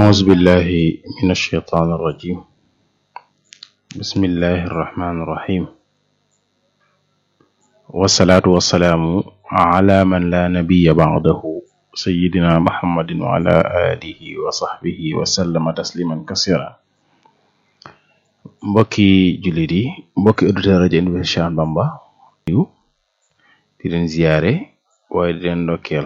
أعوذ بالله من الشيطان الرجيم بسم الله الرحمن الرحيم والصلاة والسلام على من لا نبي بعده سيدنا محمد وعلى آله وصحبه وسلم تسليما كثيرا mbokki jullit yi mbokki auditeur rajo Université Cheikh Ahmadou Bamba yu di leen ziyaare waaye di leen ndokkeel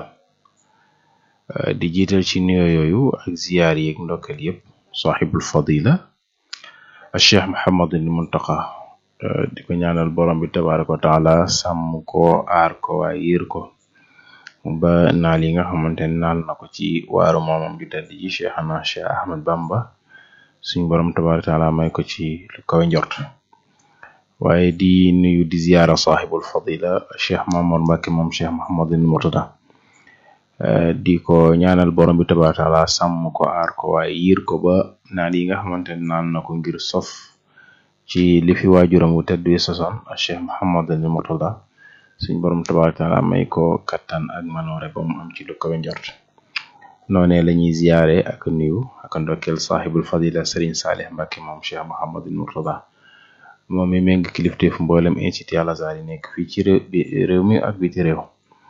di jiital ci nuyoo yooyu ak ziyaar yi ak ndokkeel yëpp saaxibul fadila cheikh Muhammadul Muntaqa di ko ñaanal borom bi tabaraka wa taala sàmm ko aar ko waaye yiir ko ba naal yi nga xamante ne naal na ko ci waaru moomam ju tedd ji cheikhana cheikh Ahmad Bamba suñ borom tabaraka taala may ko ci lu kawe njort waaye di nuyu di ziyaara saaxibul fadila cheikh Mamour Mbacke moom cheikh Muhammadul Murtada di ko ñaanal borom bi tabaraka taala sàmm ko aar ko waaye yiir ko ba naan yi nga xamante ne naan na ko ngir sof ci li fi waajuram wu tedd wi sosoon cheikh Muhammadul Murtada suñ borom tabaraka taala may ko kattan ak manoore ba mu am ci lu kawe njort noonee la ñuy ziyaare ak nuyu ak ndokkeel saaxibul fadila Serigne Salih Mbacke moom cheikh Muhammadul Murtada moom mi méng kilifteef mboolem institut Al Azhar yi nekk fii ci réew mi ak biti réew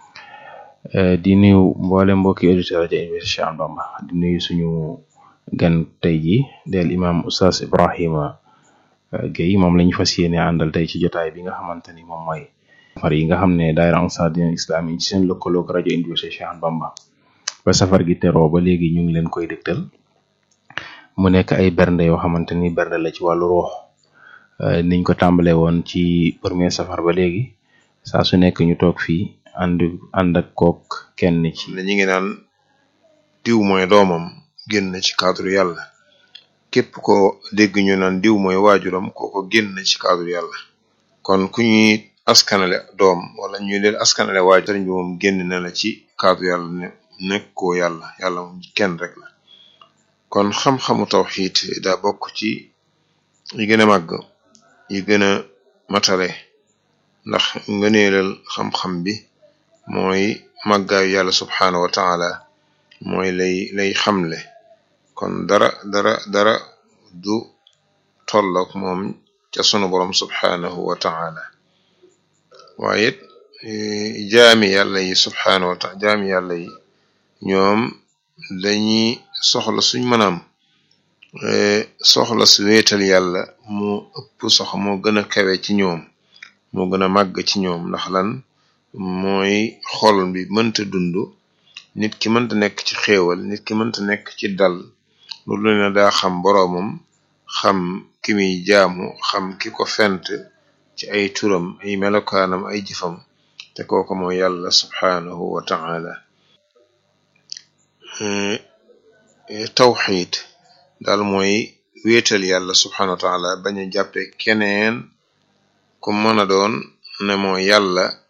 di nuyu mboolem mbokki auditeur rajo Université Cheikh Ahmadou Bamba di nuyu suñu gan tey ji del imam Oustaz Ibrahima Gueye moom lañu fas yéene àndal tey ci jotaay bi nga xamante ni moom mooy safar yi nga xam ne daayira Ansar Dine Islam yi ci seen lëkkaloog rajo Université Cheikh Ahmadou Bamba ba safar gi teroo ba léegi ñu ngi leen koy dégtal mu nekk ay bernde yoo xamante ni bernde la ci wàllu ruux niñ ko tàmbale woon ci premier safar ba léegi saa su nekk ñu toog fii ànd ànd ak kook kenn ci ne ñi ngi naan diw mooy doomam génn ci cadre yàlla képp ko dégg ñu naan diw mooy waajuram kooko génn ci cadre yàlla kon ku ñuy askanale doom wala ñuy leen askanale waajur sëriñ bi moom génn na la ci cadre yàlla ne nekkoo yàlla yàlla moom kenn rek la kon xam-xamu tawxiid daa bokk ci yi gën a màgg yi gën a matale ndax ngëneelal xam-xam bi mooy màggaayu yàlla subxanahu wa taala mooy lay lay xamle kon dara dara dara du tollook moom ca sunu borom subxanahu wa taala waaye it jaami yàlla yi subxanahu wa taala jaami yàlla yi ñoom dañuy soxla suñ mënaam soxla su wéetal yàlla moo ëpp sox moo gën a kawe ci ñoom moo gën a màgg ci ñoom ndax lan mooy xol bi mënta dund nit ki mënta nekk ci xéewal nit ki mënta nekk ci dal loolu ne daa xam boroomam xam ki muy jaamu xam ki ko fent ci ay turam ay melokaanam ay jëfam te kooku mooy yàlla subxaanahu wa taala tawxiid daal mooy wéetal yàlla subxaanahu wa taala bañ a jàppe keneen ku mën a doon ne moo yàlla